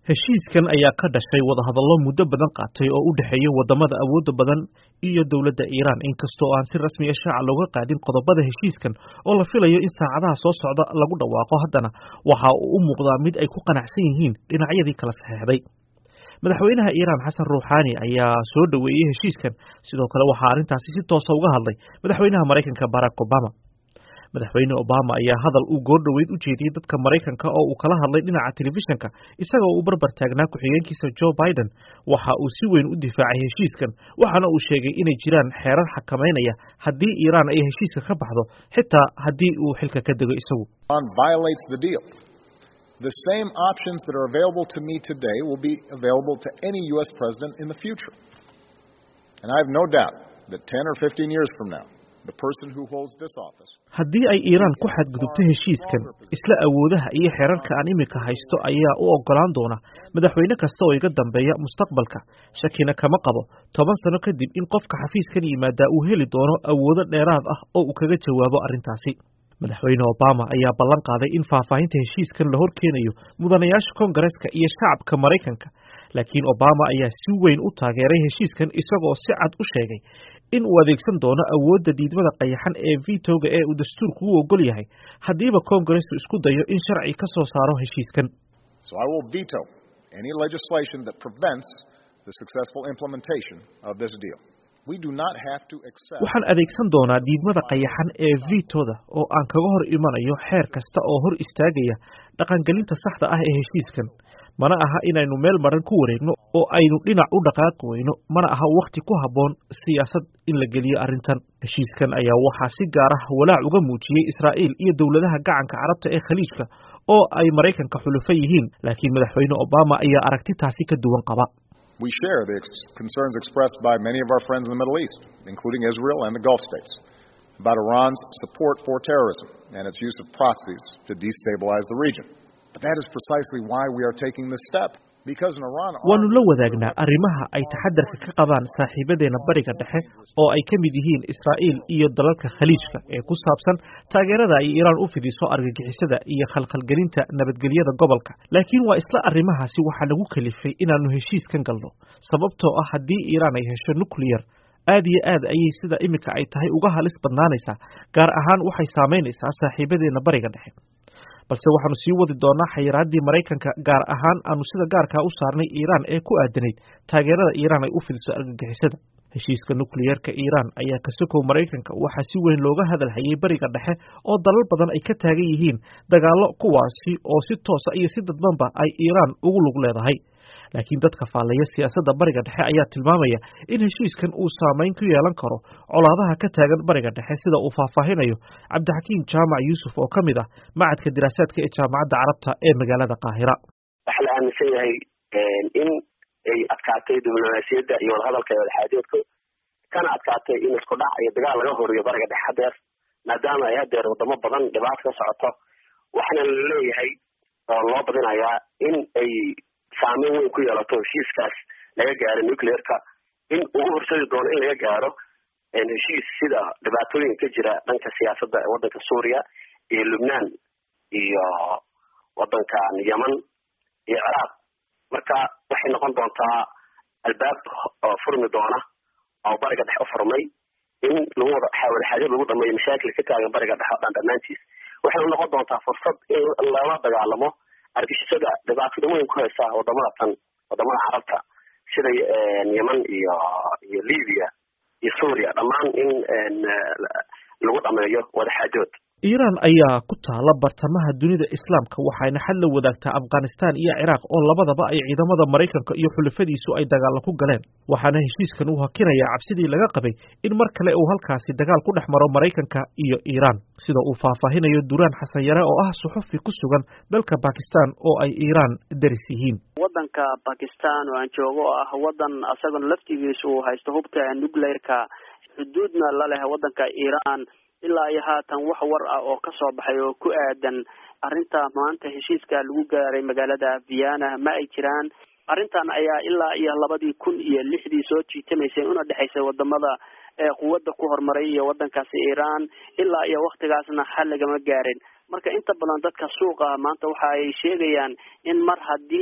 heshiiskan ayaa ka dhashay wadahadallo muddo badan qaatay oo u dhexeeya wadamada awoodda badan iyo dowladda iiraan inkastoo aan si rasmiya shaaca looga qaadin qodobada heshiiskan oo la filayo in saacadaha soo socda lagu dhawaaqo haddana waxa uu u muuqdaa mid ay ku qanacsan yihiin dhinacyadii kala saxeexday madaxweynaha iiraan xasan ruuxaani ayaa soo dhoweeyey heshiiskan sidoo kale waxaa arrintaasi si toosa uga hadlay madaxweynaha maraykanka barack obama madaxweyne obama ayaa hadal uu goordhoweyd u jeediyey dadka maraykanka oo uu kala hadlay dhinaca telefishinka isagoo uu barbar taagnaa ku-xigeenkiisa joe biden waxa uu si weyn u difaacay heshiiskan waxaana uu sheegay inay jiraan xeerar xakamaynaya haddii iiraan ay heshiiska ka baxdo xitaa haddii uu xilka ka dego isagu The same options that are available to me today will be available to any U.S. president in the future. And I have no doubt that 10 or 15 years from now, the person who holds this office haddii ay iiraan ku xadgudubto heshiiskan isla awoodaha iyo xeerarka aan iminka haysto ayaa u ogolaan doona madaxweyne kasta oo iga dambeeya mustaqbalka shakina kama qabo toban sano kadib in qofka xafiiskan yimaadaa uu heli doono awoodo dheeraad ah oo uu kaga jawaabo arrintaasi madaxweyne obama ayaa ballan qaaday in faahfaahinta heshiiskan la hor keenayo mudanayaasha kongareska iyo shacabka maraykanka laakiin obama ayaa si weyn u taageeray heshiiskan isagoo si cad u sheegay in uu adeegsan doono awoodda diidmada qayaxan ee vitoga ee uu dastuurku u ogol yahay haddiiba kongaresku isku dayo in sharci ka soo saaro heshiiskan So I will veto any legislation that prevents the successful implementation of this deal. We do not have to accept waxaan adeegsan doonaa diidmada qayaxan ee vitoda oo aan kaga hor imanayo xeer kasta oo hor istaagaya dhaqangelinta saxda ah ee heshiiskan mana aha inaynu meel maran ku wareegno oo aynu dhinac u dhaqaaqi weyno mana aha wakhti ku habboon siyaasad in la geliyo arrintan heshiiskan ayaa waxaa si gaar ah walaac uga muujiyey israa'iil iyo dowladaha gacanka carabta ee khaliijka oo ay maraykanka xulufo yihiin laakiin madaxweyne obama ayaa aragti taasi ka duwan qaba We share the ex- concerns expressed by many of our friends in the Middle East, including Israel and the Gulf states, about Iran's support for terrorism and its use of proxies to destabilize the region. But that is precisely why we are taking this step. Because in Iran, waanu la wadaagnaa arrimaha ay taxadarka ka qabaan saaxiibadeena bariga dhexe oo ay ka mid yihiin israa'iil iyo dalalka khaliijka ee ku saabsan taageerada ay iiraan u fidiso argagixisada iyo khalkhalgelinta nabadgelyada gobolka laakiin waa isla arrimahaasi waxaa lagu kalifay inaannu heshiiskan galno sababtoo ah haddii iiraan ay hesho nucleyar aad iyo aad ayay sida iminka ay tahay uga halis badnaanaysaa gaar ahaan waxay saamaynaysaa saaxiibadeena bariga dhexe balse waxaanu sii wadi doonaa xayiraaddii maraykanka gaar ahaan aanu sida gaarkaa u saarnay iiraan ee ku aadanayd taageerada iiraan ay u fidiso argagixisada heshiiska nukliyeerka iiraan ayaa ka sokow maraykanka waxaa si weyn looga hadal hayay bariga dhexe oo dalal badan ay ka taagan yihiin dagaallo kuwaasi oo si toosa iyo si dadbanba ay iiraan ugu lug leedahay laakiin dadka faallaya siyaasadda bariga dhexe ayaa tilmaamaya in heshiiskan uu saamayn ku yeelan karo colaadaha ka taagan bariga dhexe sida uu faahfaahinayo cabdixakiim jaamac yuusuf oo ka mid ah macadka diraasaadka ee jaamacadda carabta ee magaalada qaahira waxaa la aaminsan yahay in ay adkaatay diblomaasiyadda iyo wadahadalka iyo wadaxaajoodka kana adkaatay in isku dhac iyo dagaal laga horiyo bariga dhexe hadeer maadaama ay hadeer wadamo badan dhibaato ka socoto waxaana la leeyahay oo loo badinayaa in ay saameyn weyn ku yeelato heshiiskaas laga gaaro nucleerka in uu u horseedi doono in laga gaaro heshiis sida dhibaatooyinka ka jira dhanka siyaasadda ee waddanka suuriya iyo lubnaan iyo waddankan yeman iyo ciraaq marka waxay noqon doontaa albaab oo furmi doona oo bariga dhexe u furmay in lagu wada wadaxaajood lagu dhameeyo mashaakil ka taagan bariga dhexe o dhan dhammaantiis waxay noqon doontaa fursad in lala dagaalamo argixisada dhibaatada weyn ku haysa wadamada tan wadamada carabta sida yeman iyo iyo libya iyo suuriya dhammaan in lagu dhameeyo wadaxaajood iiraan ayaa ku taala bartamaha dunida islaamka waxayna xad la wadaagtaa afghanistan iyo ciraaq oo labadaba ay ciidamada maraykanka iyo xulafadiisu ay dagaalla ku galeen waxaana heshiiskan uu hakinayaa cabsidii laga qabay in mar kale uu halkaasi dagaal ku dhex maro maraykanka iyo iiraan sida uu faahfaahinayo duraan xasan yare oo ah suxufi ku sugan dalka bakistan oo ay iiraan daris yihiin waddanka bakistan oo aan joogo oo ah waddan asagona laftigiisu uu haysto hubka nuclearka xuduudna la leh waddanka iiraan ilaa iyo haatan wax war ah oo ka soo baxay oo ku aadan arrinta maanta heshiiska lagu gaaray magaalada viana ma ay jiraan arrintan ayaa ilaa iyo labadii kun iyo lixdii soo jiitamaysay una dhexaysay wadamada quwadda ku horumaray iyo waddankaasi iiraan ilaa iyo waktigaasna xal lagama gaarin marka inta badan dadka suuqa maanta waxa ay sheegayaan in mar haddii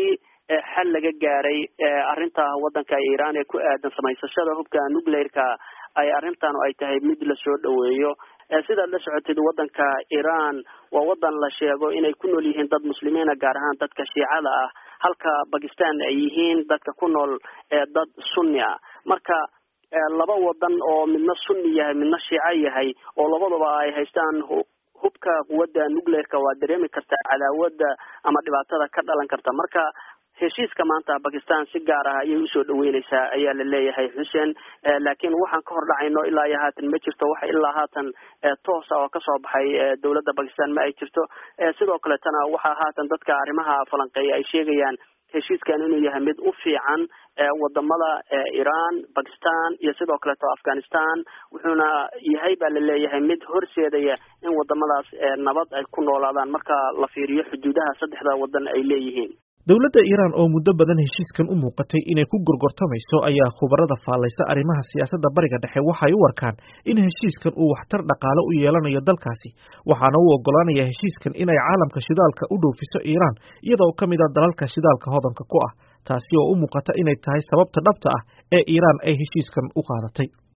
xal laga gaaray arrinta waddanka iiraan ee ku aadan samaysashada hubka nuclearka ay arrintan ay tahay mid lasoo dhaweeyo sidaad la socotid waddanka iiraan waa waddan la sheego inay ku nool yihiin dad muslimiina gaar ahaan dadka shiicada ah halka bakistan ay yihiin dadka ku nool dad sunni ah marka laba wadan oo midna sunni yahay midna shiico yahay oo labadaba ay haystaan hubka quwadda nuclearka waa dareemi kartaa cadaawada ama dhibaatada ka dhalan karta marka heshiiska maanta bakistan si gaar ah ayay usoo dhaweyneysaa ayaa la leeyahay xuseen laakiin waxaan ka hor dhacayno ilaa iyo haatan ma jirto waxa ilaa haatan toosa oo kasoo baxay dowladda bakistan ma ay jirto sidoo kaletana waxaa haatan dadka arrimaha falanqeeya ay sheegayaan heshiiskan inuu yahay mid u fiican wadamada iran bakistan iyo sidoo kaleeto afghanistan wuxuuna yahay baa la leeyahay mid horseedaya in wadamadaas nabad ay ku noolaadaan marka la fiiriyo xuduudaha saddexda wadan ay leeyihiin dowladda iiraan oo muddo badan heshiiskan u muuqatay inay ku gorgortamayso ayaa khubarada faallaysa arrimaha siyaasadda bariga dhexe waxay u arkaan in heshiiskan uu waxtar dhaqaale u yeelanayo dalkaasi waxaana u oggolaanaya heshiiskan inay caalamka shidaalka u dhoofiso iiraan iyadoo ka mid a dalalka shidaalka hodanka ku ah taasi oo u muuqata inay tahay sababta dhabta ah ee iiraan ay heshiiskan u qaadatay